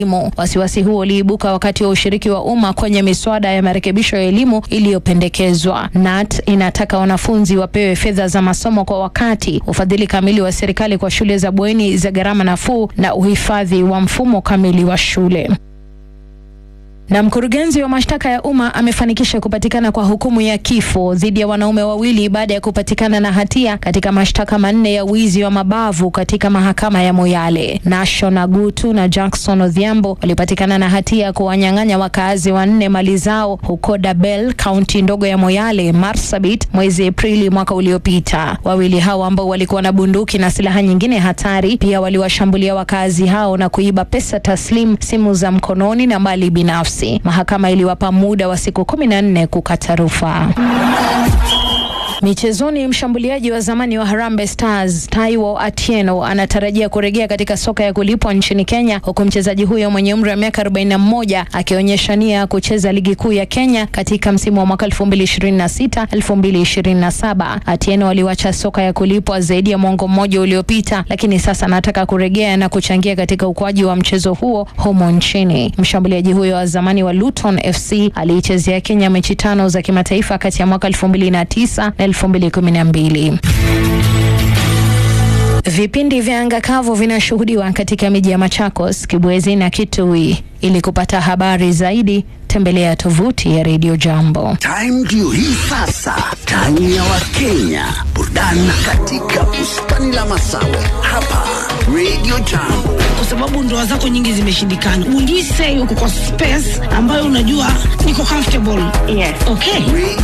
elimu. Wasiwasi huo uliibuka wakati wa ushiriki wa umma kwenye miswada ya marekebisho ya elimu iliyopendekezwa. NAT inataka wanafunzi wapewe fedha za masomo kwa wakati, ufadhili kamili wa serikali kwa shule za bweni za gharama nafuu na uhifadhi wa mfumo kamili wa shule. Na mkurugenzi wa mashtaka ya umma amefanikisha kupatikana kwa hukumu ya kifo dhidi ya wanaume wawili baada ya kupatikana na hatia katika mashtaka manne ya wizi wa mabavu katika mahakama ya Moyale. Nashon Agutu na Jackson Odhiambo walipatikana na hatia ya kuwanyang'anya wakaazi wanne mali zao huko Dabel, kaunti ndogo ya Moyale, Marsabit, mwezi Aprili mwaka uliopita. Wawili hao ambao walikuwa na bunduki na silaha nyingine hatari pia waliwashambulia wakaazi hao na kuiba pesa taslim, simu za mkononi na mali binafsi. Mahakama iliwapa muda wa siku kumi na nne kukata rufaa. Michezoni, mshambuliaji wa zamani wa Harambee Stars Taiwo Atieno anatarajia kurejea katika soka ya kulipwa nchini Kenya, huku mchezaji huyo mwenye umri wa miaka 41 akionyesha nia ya kucheza ligi kuu ya Kenya katika msimu wa mwaka 2026 2027. Atieno aliwacha soka ya kulipwa zaidi ya mwongo mmoja uliopita, lakini sasa anataka kurejea na kuchangia katika ukuaji wa mchezo huo humo nchini. Mshambuliaji huyo wa zamani wa Luton FC aliichezea Kenya mechi tano za kimataifa kati ya mwaka 2009 na 2012. Vipindi vya anga kavu vinashuhudiwa katika miji ya Machakos, Kibwezi na Kitui. Ili kupata habari zaidi, tembelea tovuti ya Radio Jambo. Time ndio hii sasa, time ya Wakenya, burudani katika bustani la Masawe hapa Radio Jambo. kwa sababu ndoa zako nyingi zimeshindikana. Will you say uko kwa space ambayo unajua niko comfortable? Yes. Okay. Radio